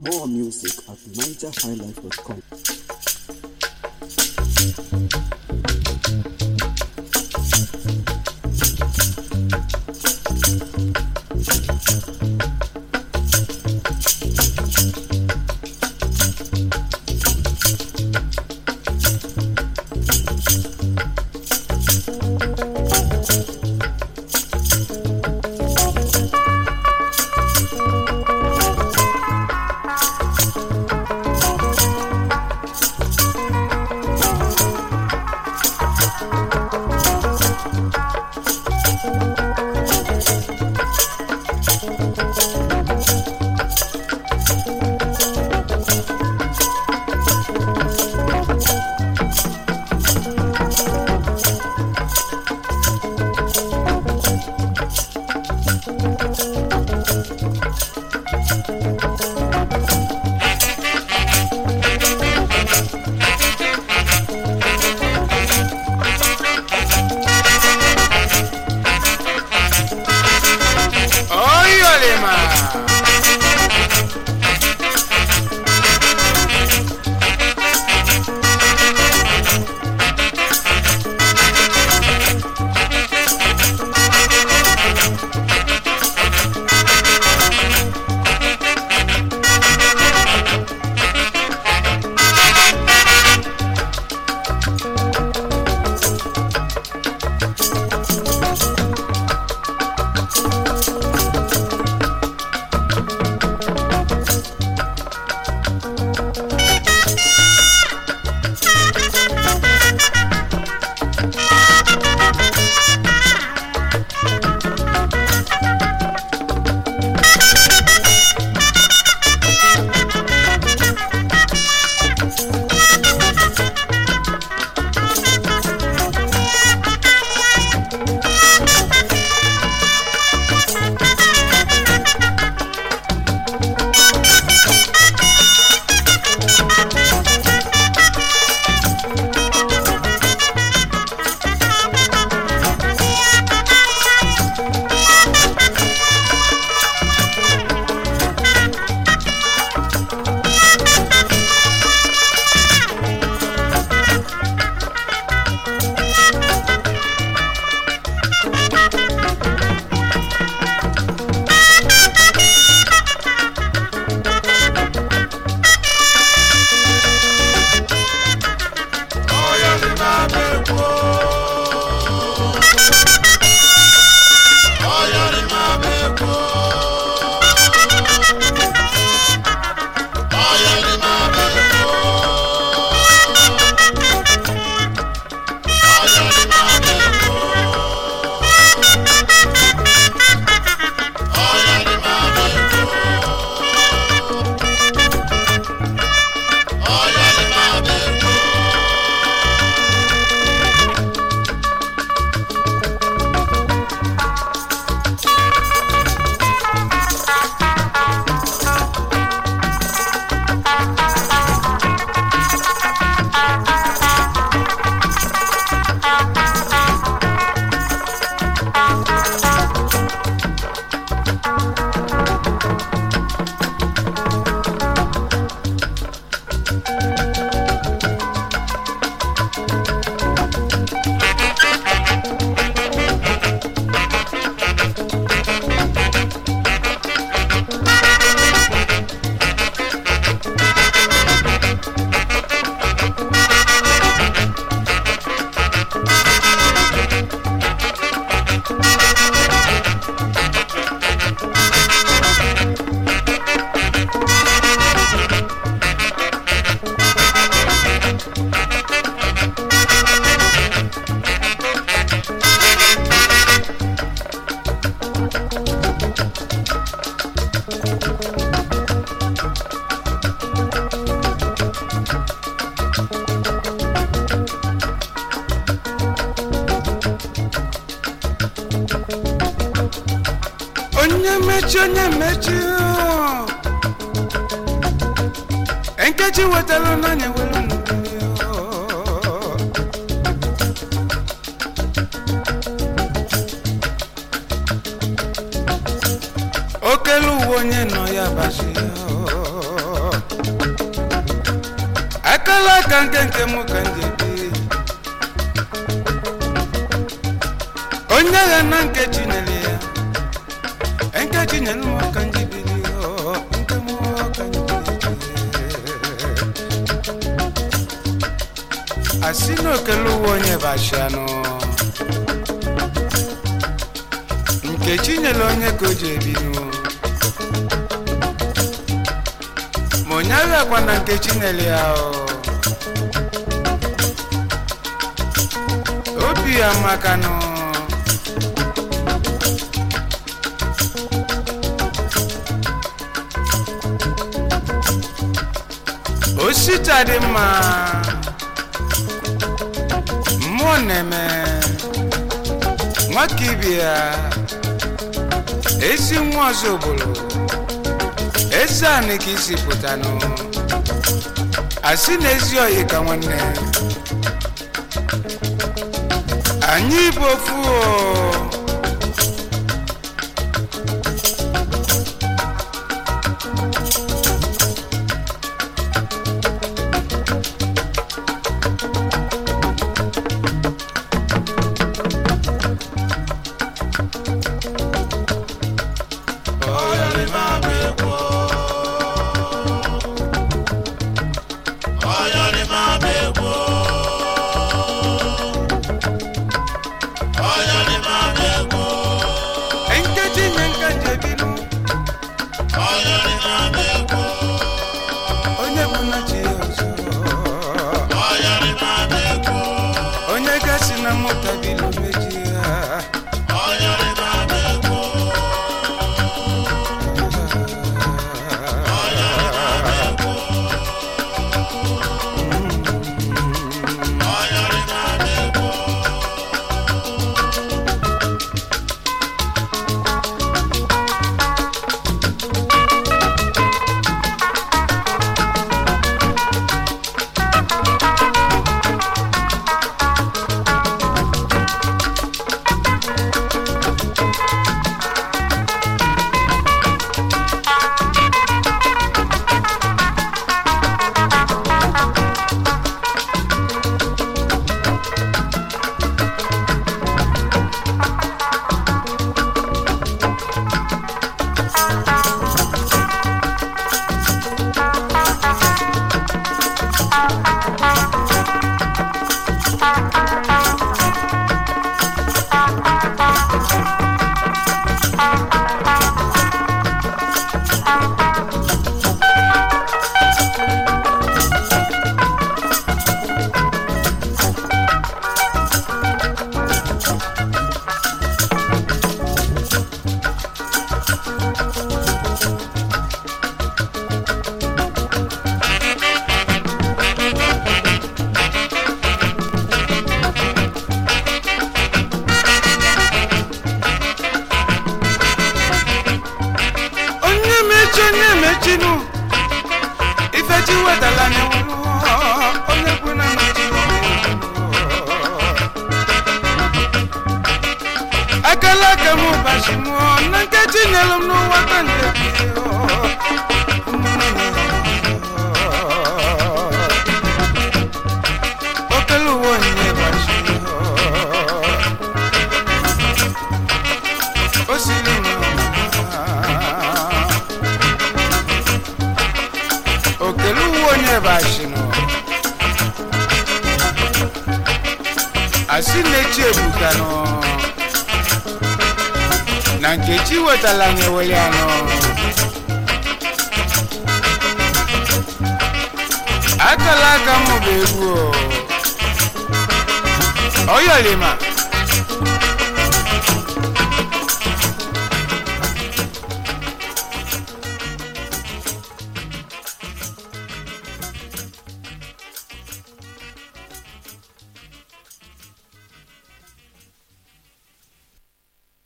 More music at nigerhighlife.com. Oyolema. onye mechi onye mechi nkechi wetara n'anya were mmiri okelu uwe onye nọ ya basi akala aka nke nke m ka m ji ebi onye agha na nke chinyere ya nke chinyere m ka m ji biri ọ, nke m ka m ji biri asị na okele uwe onye bụ ashianụ nke chinyere onye ka o ji ebinu ma onye aghakwa na nke chinyere ya o obi ya makanụ osita dị mma mmụọ na-eme nwaka ibe ya ezi nwa ọzọ obodo eze anị ka isi pụtanụ asị na ezi oyi ka nwanne anyị bụ ofu o nkeji nye nkeji ebinu onye bụ na chi ya ọzọ onye gasị na mụta bilu meji ya onye mechi onye mechinu ifechi wetala n'ewelu onye kwu na mechi akala aka m ụbọchị mụọ na nkechi nyelu m n'ụwa ka nje okele uwe onyinye bachi o siri nwa okele uwe onye bashinu asị na-echi ebukanụ na nkechi wetala na-eweli anụ akala aka m bụ egwu o oyolima